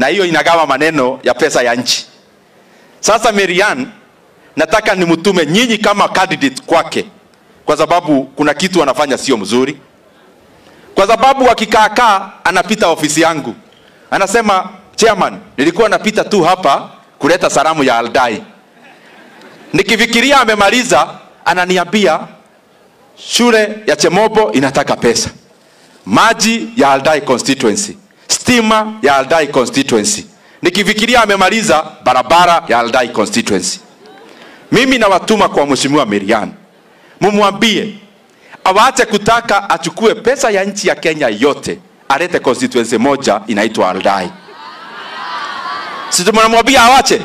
na hiyo inagawa maneno ya pesa ya nchi. Sasa Marian, nataka nimtume nyinyi kama candidate kwake, kwa sababu kuna kitu anafanya sio mzuri, kwa sababu akikaakaa anapita ofisi yangu anasema, chairman, nilikuwa napita tu hapa kuleta salamu ya Aldai. Nikifikiria amemaliza, ananiambia shule ya Chemobo inataka pesa, maji ya Aldai constituency, stima ya Aldai constituency. Nikifikiria amemaliza barabara ya Aldai constituency. Mimi nawatuma kwa mheshimiwa Marian, mumwambie awache kutaka achukue pesa ya nchi ya Kenya yote alete constituency moja inaitwa Aldai. Si tunamwambia awache?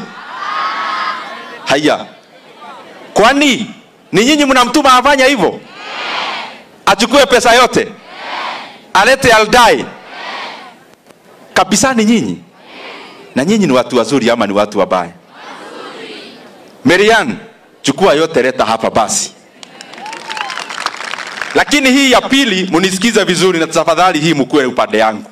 Haya, kwani ni nyinyi mnamtuma afanya hivyo? Achukue pesa yote alete Aldai kabisa? Ni nyinyi? Na nyinyi ni watu wazuri ama ni watu wabaya? Marian, chukua yote leta hapa basi. Lakini hii ya pili munisikize vizuri, na tafadhali hii mkuwe upande yangu.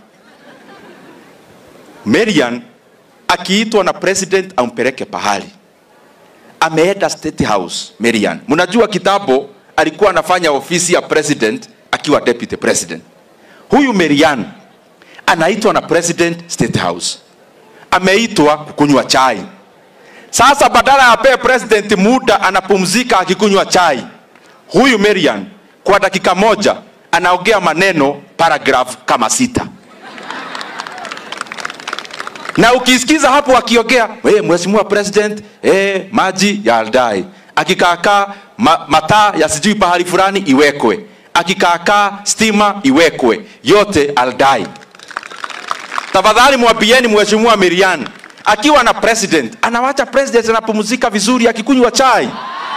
Marian akiitwa na president ampeleke pahali, ameenda State House. Marian, mnajua kitambo alikuwa anafanya ofisi ya president akiwa deputy president. Huyu Marian anaitwa na president State House, ameitwa kukunywa chai. Sasa badala apee president muda anapumzika akikunywa chai, huyu Marian kwa dakika moja anaongea maneno paragraph kama sita na ukisikiza hapo akiongea hey, mheshimiwa president hey, maji ya Aldai akikaakaa ma, mataa ya sijui pahali fulani iwekwe akikaakaa stima iwekwe yote Aldai. Tafadhali mwambieni mheshimiwa Marian akiwa na president anawacha president anapumzika vizuri akikunywa chai,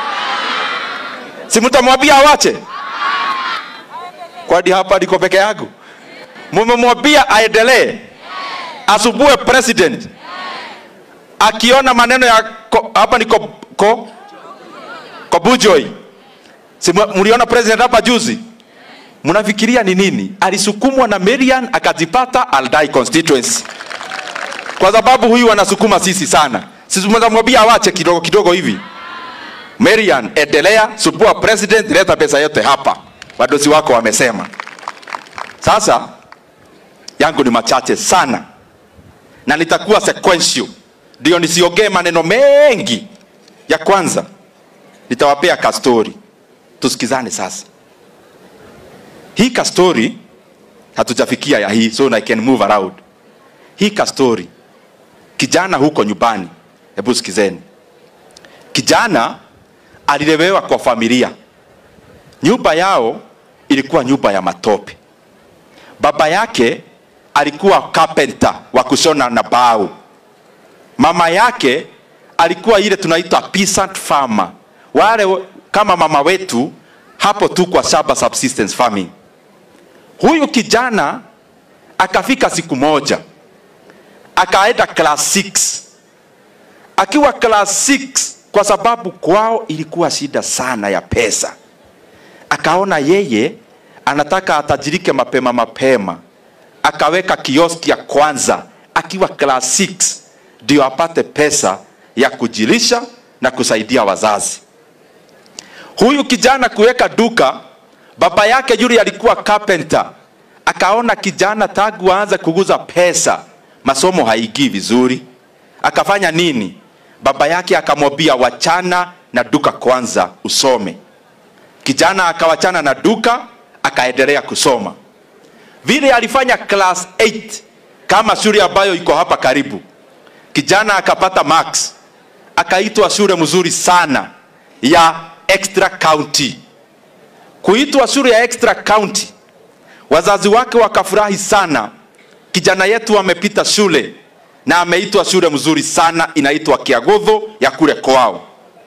si mtamwambia awache? Kwani hapa niko peke yangu? Mumemwambia aendelee asubue president akiona maneno ya ko, hapa ni ko, ko, Kobujoi. Si mliona president hapa juzi? Mnafikiria ni nini? Alisukumwa na Marian akajipata Aldai constituency, kwa sababu huyu anasukuma sisi sana. Sisi tunamwambia awache kidogo kidogo hivi. Marian, endelea subua president, leta pesa yote hapa, wadosi wako wamesema. Sasa yangu ni machache sana na nitakuwa sequential, ndio nisiongee maneno mengi. Ya kwanza nitawapea kastori, tusikizane sasa. Hii kastori hatujafikia ya hii, so I can move around. Hii kastori, kijana huko nyumbani, hebu sikizeni. Kijana alilelewa kwa familia, nyumba yao ilikuwa nyumba ya matope. Baba yake alikuwa carpenter wa kushona na bao. Mama yake alikuwa ile tunaita peasant farmer, wale kama mama wetu hapo tu kwa shamba subsistence farming. Huyu kijana akafika siku moja akaenda class 6 akiwa class 6 kwa sababu kwao ilikuwa shida sana ya pesa, akaona yeye anataka atajirike mapema mapema akaweka kioski ya kwanza akiwa class 6 ndio apate pesa ya kujilisha na kusaidia wazazi. Huyu kijana kuweka duka, baba yake yule alikuwa carpenter, akaona kijana tangu aanze kuguza pesa, masomo haigii vizuri, akafanya nini? Baba yake akamwambia wachana na duka kwanza usome. Kijana akawachana na duka, akaendelea kusoma vile alifanya class 8 kama shule ambayo iko hapa karibu. Kijana akapata marks, akaitwa shule mzuri sana ya extra county. Kuitwa shule ya extra county, wazazi wake wakafurahi sana, kijana yetu amepita shule na ameitwa shule mzuri sana inaitwa Kiagodho ya kule kwao.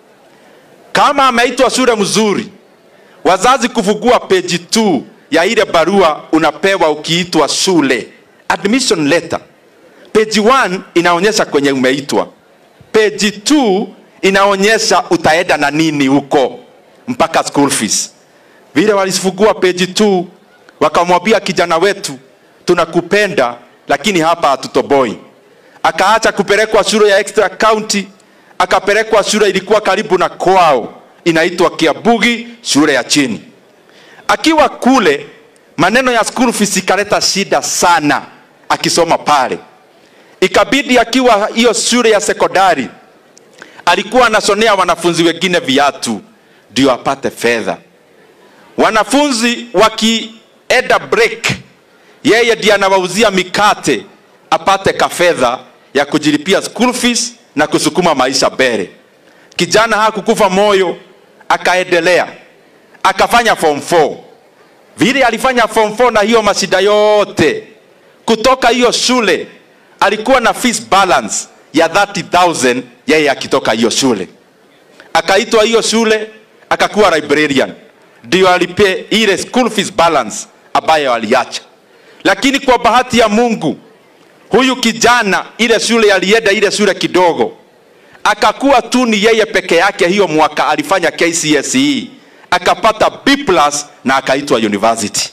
Kama ameitwa shule mzuri, wazazi kufungua page 2 ya ile barua unapewa ukiitwa shule, admission letter. Page 1 inaonyesha kwenye umeitwa, page 2 inaonyesha utaenda na nini huko mpaka school fees. Vile walifungua page 2 wakamwambia kijana wetu, tunakupenda lakini hapa hatutoboi. akaacha kupelekwa shule ya extra county, akapelekwa shule ilikuwa karibu na kwao, inaitwa Kiabugi, shule ya chini. Akiwa kule, maneno ya school fees ikaleta shida sana akisoma pale. Ikabidi akiwa hiyo shule ya sekondari alikuwa anashonea wanafunzi wengine viatu ndio apate fedha. Wanafunzi wakienda break, yeye ndiye anawauzia mikate apate kafedha ya kujilipia school fees na kusukuma maisha mbele. Kijana hakukufa moyo, akaendelea akafanya form 4. Vile alifanya form 4 na hiyo mashida yote, kutoka hiyo shule alikuwa na fees balance ya 30,000 yeye akitoka hiyo shule. Akaitwa hiyo shule akakuwa librarian, ndio alipe ile school fees balance ambayo aliacha. Lakini kwa bahati ya Mungu, huyu kijana ile shule alienda ile shule kidogo, akakuwa tu ni yeye peke yake. Hiyo mwaka alifanya KCSE akapata B plus na akaitwa university.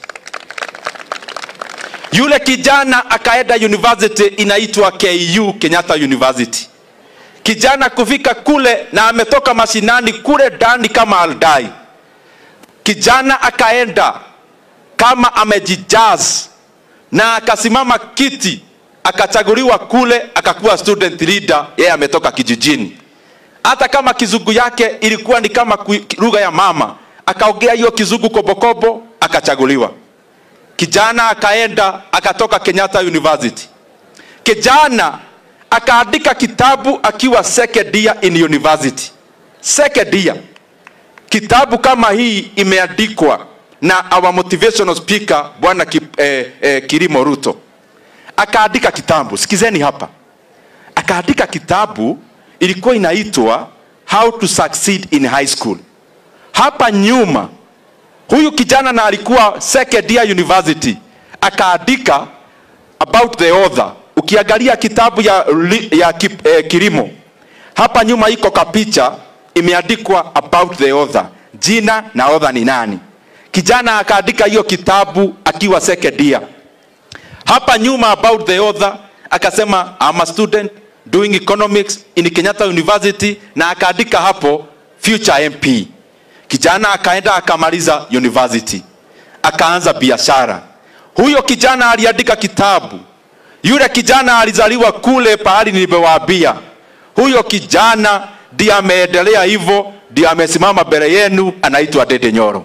Yule kijana akaenda university inaitwa KU, Kenyatta University. Kijana kufika kule na ametoka mashinani kule ndani kama aldai. Kijana akaenda kama amejijaz na akasimama kiti, akachaguliwa kule, akakuwa student leader. Yeye ametoka kijijini, hata kama kizungu yake ilikuwa ni kama lugha ya mama, akaongea hiyo kizungu kobokobo, akachaguliwa. Kijana akaenda akatoka Kenyatta University. Kijana akaandika kitabu akiwa second year in university. Second year. Kitabu kama hii imeandikwa na our motivational speaker bwana ki, eh, eh, Kirimo Ruto. Akaandika kitabu, sikizeni hapa. Akaandika kitabu ilikuwa inaitwa How to Succeed in High School. Hapa nyuma huyu kijana na alikuwa second year university, akaandika about the author. Ukiangalia kitabu ya, ya eh, Kirimo hapa nyuma iko kapicha imeandikwa about the author, jina na author ni nani. Kijana akaandika hiyo kitabu akiwa second year. Hapa nyuma about the author akasema I'm a student doing economics in Kenyatta University, na akaandika hapo future MP. Kijana akaenda akamaliza university, akaanza biashara. Huyo kijana aliandika kitabu. Yule kijana alizaliwa kule pahali nilipowaambia. Huyo kijana ndiye ameendelea hivyo, ndiye amesimama mbele yenu, anaitwa Dede Nyoro.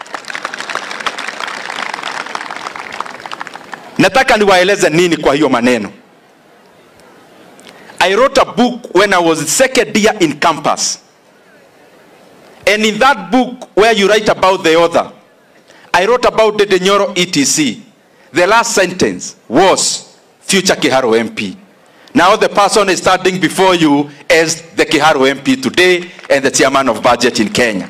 Nataka niwaeleze nini kwa hiyo maneno. I wrote a book when I was second year in campus. And in that book where you write about the author, I wrote about Dede Nyoro ETC. The last sentence was future Kiharo MP. Now the person is standing before you as the Kiharo MP today and the chairman of budget in Kenya.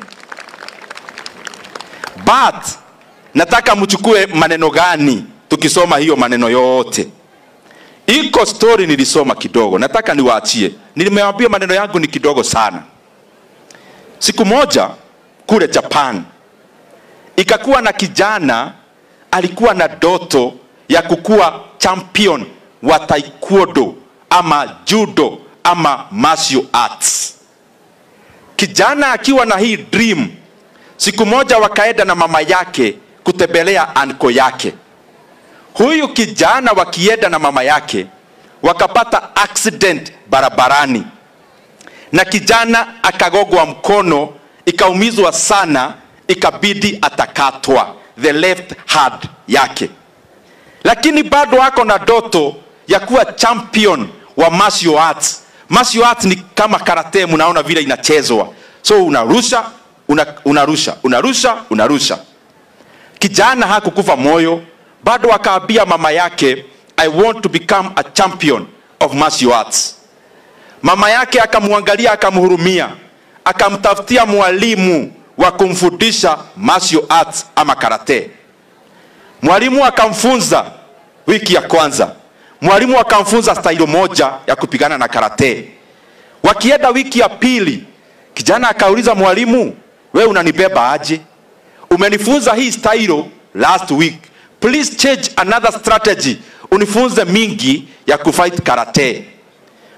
But nataka mchukue maneno gani tukisoma hiyo maneno yote. Iko story nilisoma kidogo, nataka niwaachie. Nilimewambia maneno yangu ni kidogo sana. Siku moja kule Japan ikakuwa na kijana alikuwa na doto ya kukuwa champion wa taekwondo ama judo ama martial arts. Kijana akiwa na hii dream, siku moja wakaenda na mama yake kutembelea anko yake. Huyu kijana wakienda na mama yake wakapata accident barabarani, na kijana akagogwa mkono, ikaumizwa sana, ikabidi atakatwa the left hand yake, lakini bado ako na doto ya kuwa champion wa martial arts. Martial arts ni kama karate, mnaona vile inachezwa, so unarusha una, unarusha unarusha unarusha. Kijana hakukufa moyo, bado akaambia mama yake I want to become a champion of martial arts. Mama yake akamwangalia, akamhurumia, akamtafutia mwalimu wa kumfundisha martial arts ama karate. Mwalimu akamfunza wiki ya kwanza, mwalimu akamfunza stailo moja ya kupigana na karate. Wakienda wiki ya pili, kijana akauliza mwalimu, we unanibeba aje? Umenifunza hii stailo last week, please change another strategy, unifunze mingi ya kufight karate.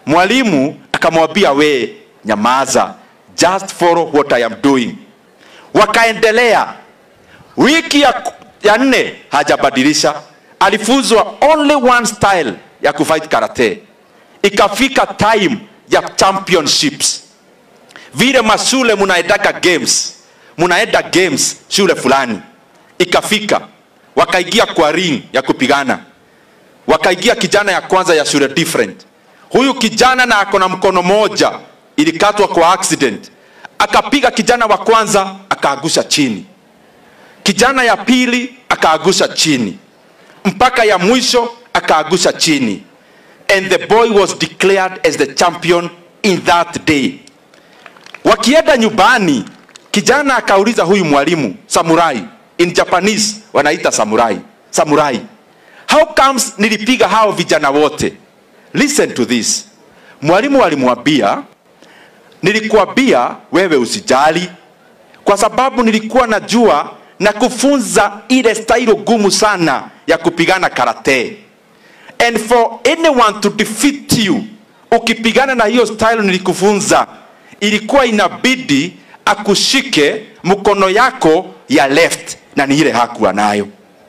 mwalimu akamwambia we nyamaza just follow what i am doing wakaendelea wiki ya, ya nne hajabadilisha alifunzwa only one style ya kufight karate ikafika time ya championships vile mashule munaendaga games munaenda games shule fulani ikafika wakaingia kwa ring ya kupigana wakaingia kijana ya kwanza ya shule different huyu kijana na ako na mkono moja ilikatwa kwa accident akapiga kijana wa kwanza akaagusha chini kijana ya pili akaagusha chini mpaka ya mwisho akaagusha chini and the boy was declared as the champion in that day wakienda nyumbani kijana akauliza huyu mwalimu samurai in japanese wanaita samurai samurai how comes nilipiga hao vijana wote listen to this mwalimu alimwambia nilikuambia wewe usijali kwa sababu nilikuwa najua na kufunza ile stailo gumu sana ya kupigana karate and for anyone to defeat you ukipigana na hiyo style nilikufunza ilikuwa inabidi akushike mkono yako ya left na ni ile hakuwa nayo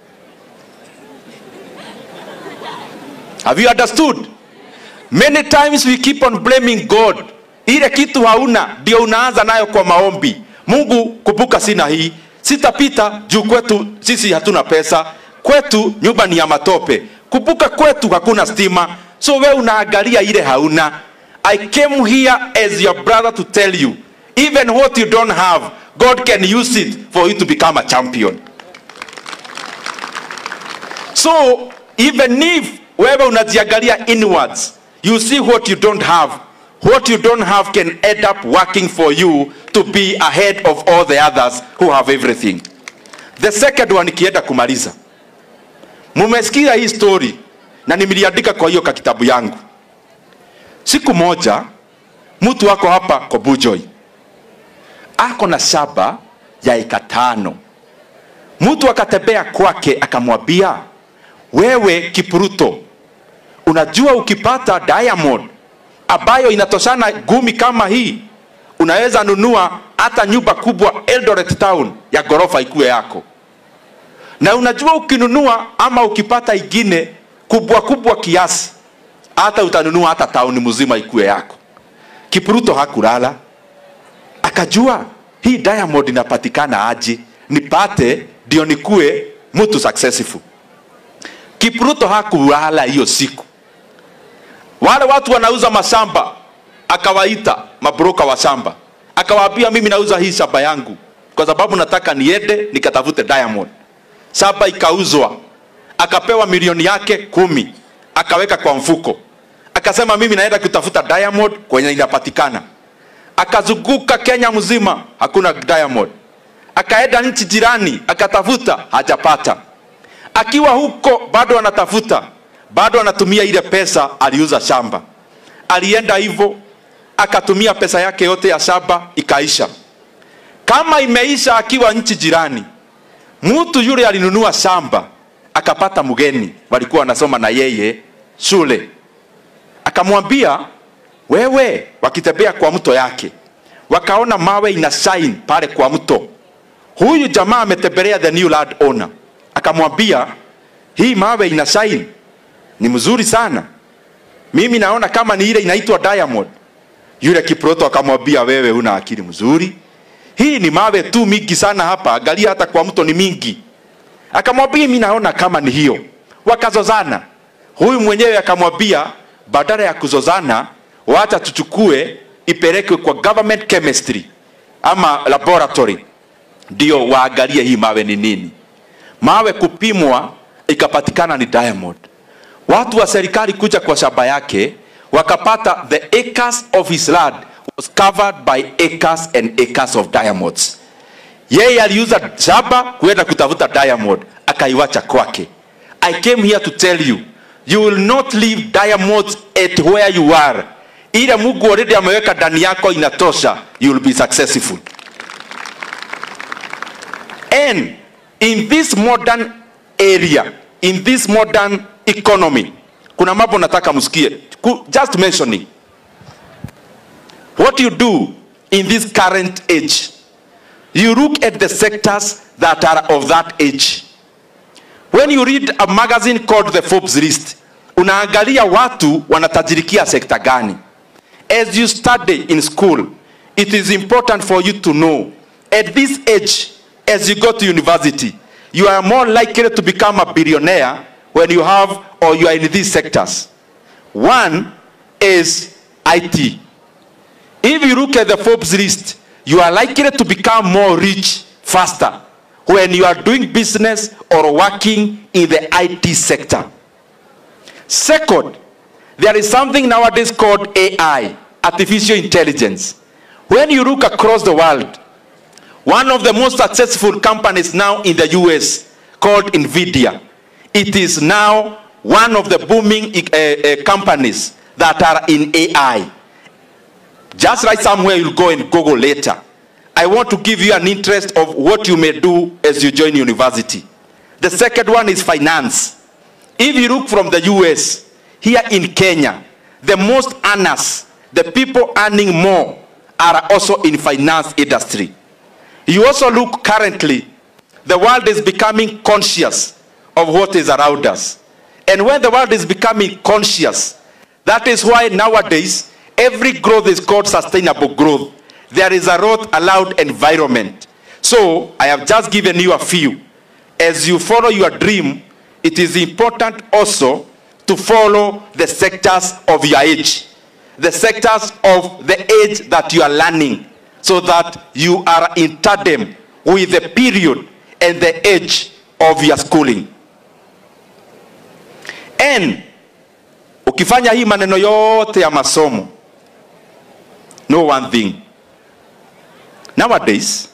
have you understood many times we keep on blaming god ile kitu hauna ndio unaanza nayo kwa maombi mungu kumbuka sina hii sitapita juu kwetu sisi hatuna pesa kwetu nyumba ni ya matope kumbuka kwetu hakuna stima so we unaangalia ile hauna i came here as your brother to tell you even what you don't have god can use it for you to become a champion so even if wewe unajiangalia inwards you see what you don't have what you don't have can end up working for you to be ahead of all the others who have everything the second one ikienda kumaliza mumesikia hii story na nimeliandika kwa hiyo kakitabu yangu siku moja mtu wako hapa kobujoi ako na shamba ya eka tano mtu akatembea kwake akamwambia wewe kipruto unajua ukipata diamond ambayo inatoshana gumi kama hii unaweza nunua hata nyumba kubwa eldoret town ya ghorofa ikuwe yako na unajua ukinunua ama ukipata ingine kubwa kubwa kiasi hata utanunua hata tauni mzima ikuwe yako kipruto hakulala akajua hii diamond inapatikana aje nipate ndio nikuwe mtu successful kipruto hakulala hiyo siku wale watu wanauza mashamba akawaita mabroka wa shamba akawaambia mimi nauza hii shamba yangu kwa sababu nataka niende nikatafute diamond shamba ikauzwa akapewa milioni yake kumi akaweka kwa mfuko akasema mimi naenda kutafuta diamond kwenye inapatikana akazunguka kenya mzima hakuna diamond akaenda nchi jirani akatafuta hajapata akiwa huko bado anatafuta bado anatumia ile pesa aliuza shamba alienda hivyo akatumia pesa yake yote ya shamba ikaisha kama imeisha akiwa nchi jirani mtu yule alinunua shamba akapata mgeni walikuwa wanasoma na yeye shule akamwambia wewe wakitembea kwa mto yake wakaona mawe ina shine pale kwa mto huyu jamaa ametembelea the new land owner akamwambia hii mawe ina shine ni mzuri sana mimi naona kama ni ile inaitwa diamond yule kiproto akamwambia wewe una akili mzuri hii ni mawe tu mingi sana hapa angalia hata kwa mto ni mingi akamwambia mimi naona kama ni hiyo wakazozana huyu mwenyewe akamwambia badala ya kuzozana wacha tuchukue ipelekwe kwa government chemistry ama laboratory ndio waangalie hii mawe ni nini mawe kupimwa ikapatikana ni diamond watu wa serikali kuja kwa shamba yake wakapata the acres of his land was covered by acres and acres of diamonds yeye aliuza shamba kuenda kutafuta diamond akaiwacha kwake i came here to tell you you will not leave diamonds at where you are ile mungu already ameweka ndani yako inatosha you will be successful and in this modern area in this modern economy kuna mambo nataka msikie Ku- just mentioning what you do in this current age, you look at the sectors that are of that age. When you read a magazine called the Forbes list, unaangalia watu wanatajirikia sekta gani. As you study in school, it is important for you to know at this age, as you go to university, you are more likely to become a billionaire when you have or you are in these sectors. One is IT. If you look at the Forbes list, you are likely to become more rich faster when you are doing business or working in the IT sector. Second, there is something nowadays called AI, artificial intelligence. When you look across the world, one of the most successful companies now in the US called Nvidia, it is now one of the booming uh, uh, companies that are in AI. Just right somewhere you'll go and Google later. I want to give you an interest of what you may do as you join university. The second one is finance. If you look from the US, here in Kenya, the most earners, the people earning more, are also in finance industry. You also look currently, the world is becoming conscious of what is around us. And when the world is becoming conscious, that is why nowadays every growth is called sustainable growth. There is a road allowed environment. So I have just given you a few. As you follow your dream, it is important also to follow the sectors of your age, the sectors of the age that you are learning, so that you are in tandem with the period and the age of your schooling. And ukifanya hii maneno yote ya masomo, know one thing. Nowadays,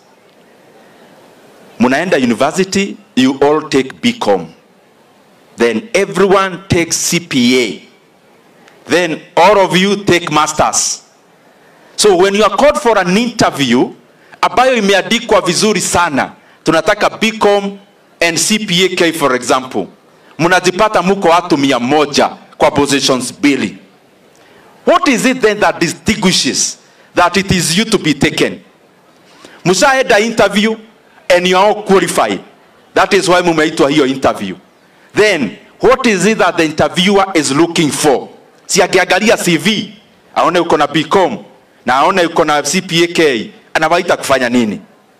munaenda university, you all take BCom. Then everyone takes CPA. Then all of you take masters. So when you are called for an interview ambayo imeandikwa vizuri sana, tunataka BCom and CPA K for example, mnajipata muko watu mia moja kwa positions mbili. What is it then that distinguishes that it is you to be taken? Mshaenda interview and you are all qualified. That is why mumeitwa hiyo interview. Then what is it that the interviewer is looking for? Si akiangalia CV aone uko na BCom na aone uko na CPA anawaita kufanya nini?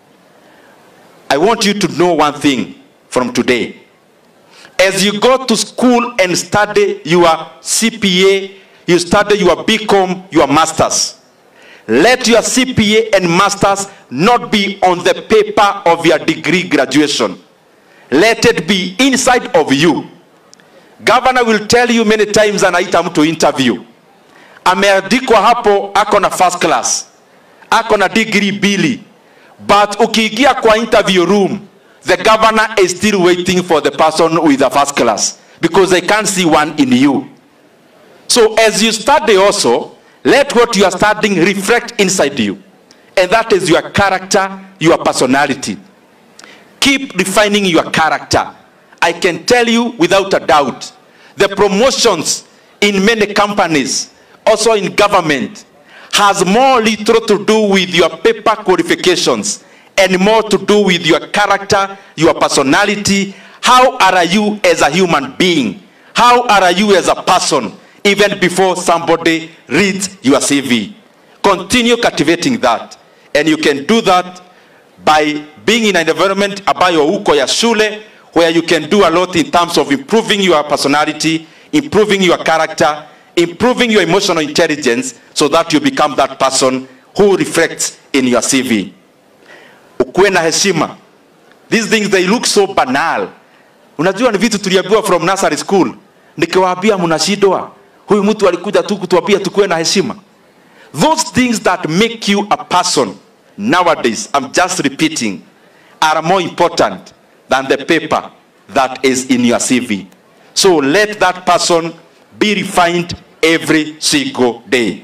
I want you to know one thing from today. As you go to school and study your CPA, you study your BCom, your masters. Let your CPA and masters not be on the paper of your degree graduation. Let it be inside of you. Governor will tell you many times anaita mtu interview. Ameandikwa hapo ako na first class. Ako na degree mbili. But ukiingia kwa interview room, the governor is still waiting for the person with the first class because they can't see one in you. So as you study also, let what you are studying reflect inside you. And that is your character, your personality. Keep refining your character. I can tell you without a doubt, the promotions in many companies, also in government, has more little to do with your paper qualifications and more to do with your character, your personality. How are you as a human being? How are you as a person, even before somebody reads your CV? Continue cultivating that. And you can do that by being in an environment ambayo uko ya shule where you can do a lot in terms of improving your personality, improving your character, improving your emotional intelligence so that you become that person who reflects in your CV. Ukuwe na heshima. These things they look so banal. Unajua ni vitu tuliambiwa from nursery school. Nikiwaambia mnashindwa. Huyu mtu alikuja tu kutuambia tukuwe na heshima. Those things that make you a person nowadays, I'm just repeating, are more important than the paper that is in your CV. So let that person be refined every single day.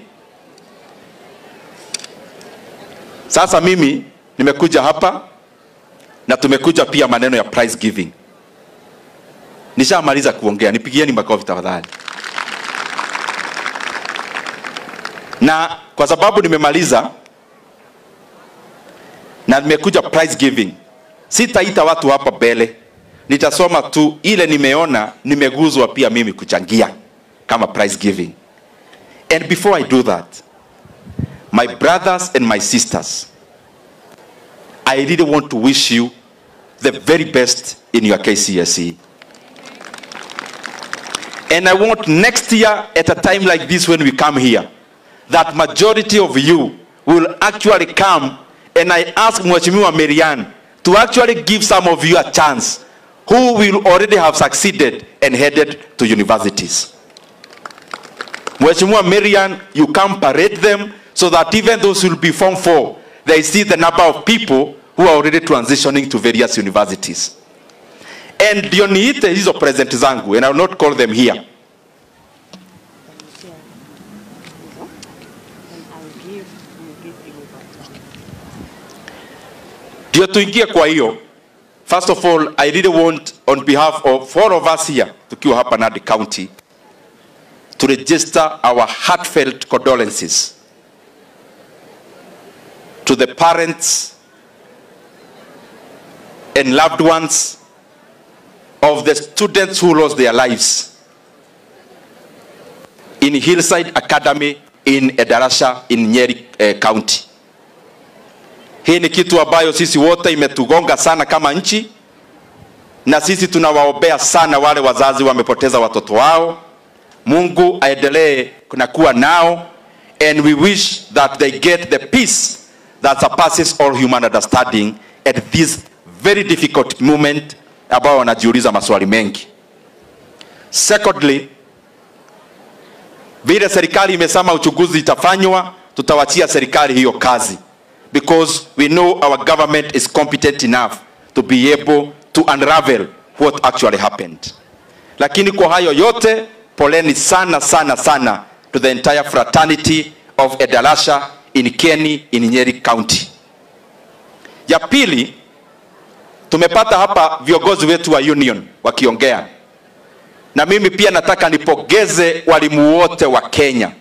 Sasa mimi nimekuja hapa na tumekuja pia maneno ya prize giving. Nishamaliza kuongea, nipigieni makofi tafadhali. na kwa sababu nimemaliza na nimekuja prize giving sitaita watu hapa mbele nitasoma tu ile nimeona nimeguzwa pia mimi kuchangia kama prize giving and before i do that my brothers and my sisters i really want to wish you the very best in your kcse and i want next year at a time like this when we come here that majority of you will actually come and i ask mweshimiwa marian to actually give some of you a chance who will already have succeeded and headed to universities Mweshimiwa Marian, you come parade them so that even those who will be Form 4, they see the number of people who are already transitioning to various universities. And ndio niite hizo present zangu, and I will not call them here. Ndio tuingie kwa hiyo. First of all, I really want on behalf of all of us here, tukiwa hapa Nandi County, to register our heartfelt condolences to the parents and loved ones of the students who lost their lives in Hillside Academy in Edarasha in Nyeri eh, County. Hii ni kitu ambayo sisi wote imetugonga sana kama nchi, na sisi tunawaombea sana wale wazazi wamepoteza watoto wao. Mungu aendelee na kuwa nao and we wish that they get the peace that surpasses all human understanding at this very difficult moment ambao wanajiuliza maswali mengi. Secondly, vile serikali imesema uchunguzi itafanywa, tutawachia serikali hiyo kazi because we know our government is competent enough to be able to unravel what actually happened. Lakini kwa hayo yote, poleni sana sana sana to the entire fraternity of Edalasha in Kieni in Nyeri County. Ya pili, tumepata hapa viongozi wetu wa union wakiongea, na mimi pia nataka nipongeze walimu wote wa Kenya.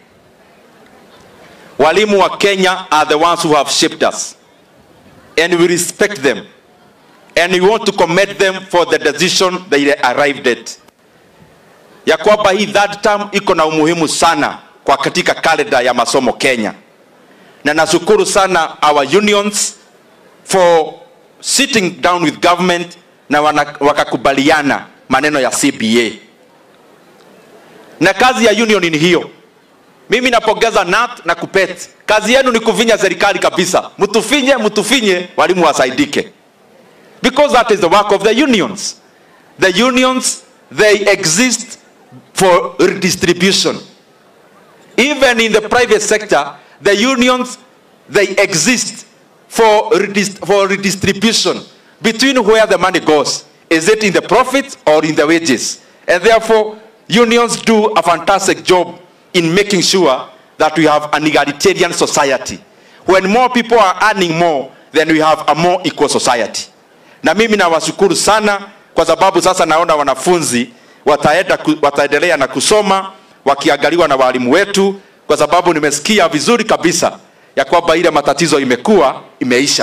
Walimu wa Kenya are the ones who have shaped us and we respect them and we want to commend them for the decision they arrived at ya kwamba hii third term iko na umuhimu sana kwa katika kalenda ya masomo Kenya, na nashukuru sana our unions for sitting down with government na wana, wakakubaliana maneno ya CBA, na kazi ya union ni hiyo. Mimi napongeza NAT na KUPPET, kazi yenu ni kuvinya serikali kabisa, mtufinye mtufinye, walimu wasaidike, because that is the work of the unions. The unions they exist for redistribution. Even in the private sector, the unions they exist for, redist for redistribution between where the money goes. Is it in the profits or in the wages? And therefore, unions do a fantastic job in making sure that we have an egalitarian society. When more people are earning more, then we have a more equal society. Na mimi nawashukuru sana kwa sababu sasa naona wanafunzi wataenda, wataendelea na kusoma wakiangaliwa na walimu wetu, kwa sababu nimesikia vizuri kabisa ya kwamba ile matatizo imekuwa imeisha.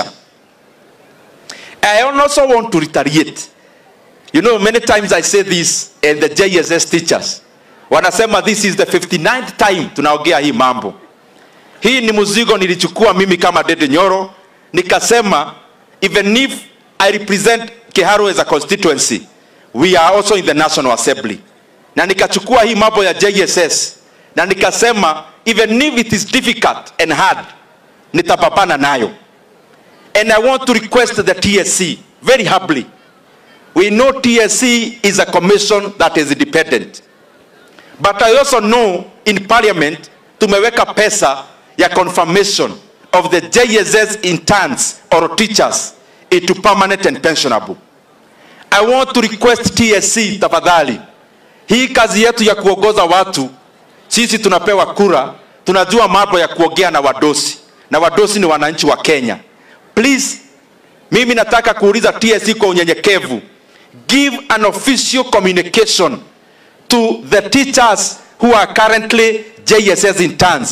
I also want to retaliate. You know, many times I say this and the JSS teachers wanasema this is the 59th time tunaongea hii mambo. Hii ni mzigo nilichukua mimi kama Dede Nyoro, nikasema even if I represent Kiharu as a constituency, we are also in the National Assembly. Na nikachukua hii mambo ya JSS na nikasema even if it is difficult and hard, nitapambana nayo. And I want to request the TSC very humbly. We know TSC is a commission that is independent. But I also know in parliament tumeweka pesa ya confirmation of the JSS interns or teachers into permanent and pensionable. I want to request TSC tafadhali, hii kazi yetu ya kuongoza watu, sisi tunapewa kura, tunajua mambo ya kuongea na wadosi, na wadosi ni wananchi wa Kenya. Please, mimi nataka kuuliza TSC kwa unyenyekevu, give an official communication to the teachers who are currently JSS interns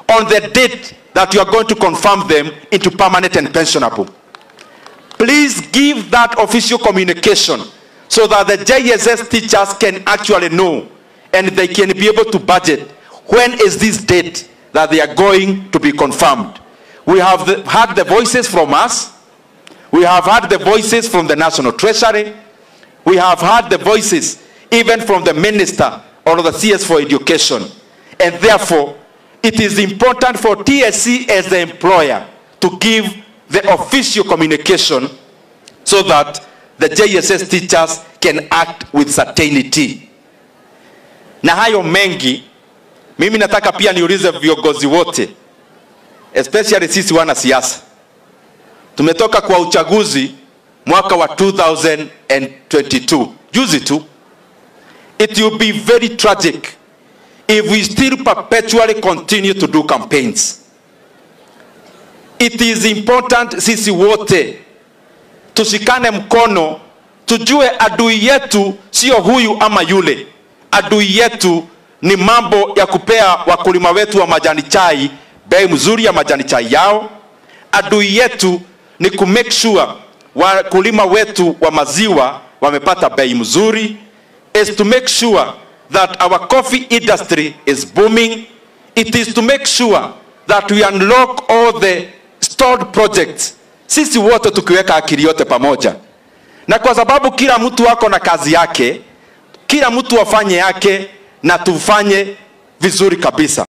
on the date that you are going to confirm them into permanent and pensionable. Please give that official communication so that the JSS teachers can actually know and they can be able to budget when is this date that they are going to be confirmed. We have the, had the voices from us. We have had the voices from the National Treasury. We have had the voices even from the Minister or the CS for Education. And therefore, it is important for TSC as the employer to give the official communication so that the JSS teachers can act with certainty. Na hayo mengi, mimi nataka pia niulize viongozi wote, especially sisi wanasiasa. Tumetoka kwa uchaguzi mwaka wa 2022 juzi tu. It will be very tragic if we still perpetually continue to do campaigns. It is important sisi wote tushikane mkono, tujue adui yetu sio huyu ama yule. Adui yetu ni mambo ya kupea wakulima wetu wa majani chai bei mzuri ya majani chai yao. Adui yetu ni ku make sure wakulima wetu wa maziwa wamepata bei mzuri, is to make sure that our coffee industry is booming. It is to make sure that we unlock all the stored projects, sisi wote tukiweka akili yote pamoja, na kwa sababu kila mtu ako na kazi yake, kila mtu afanye yake na tufanye vizuri kabisa.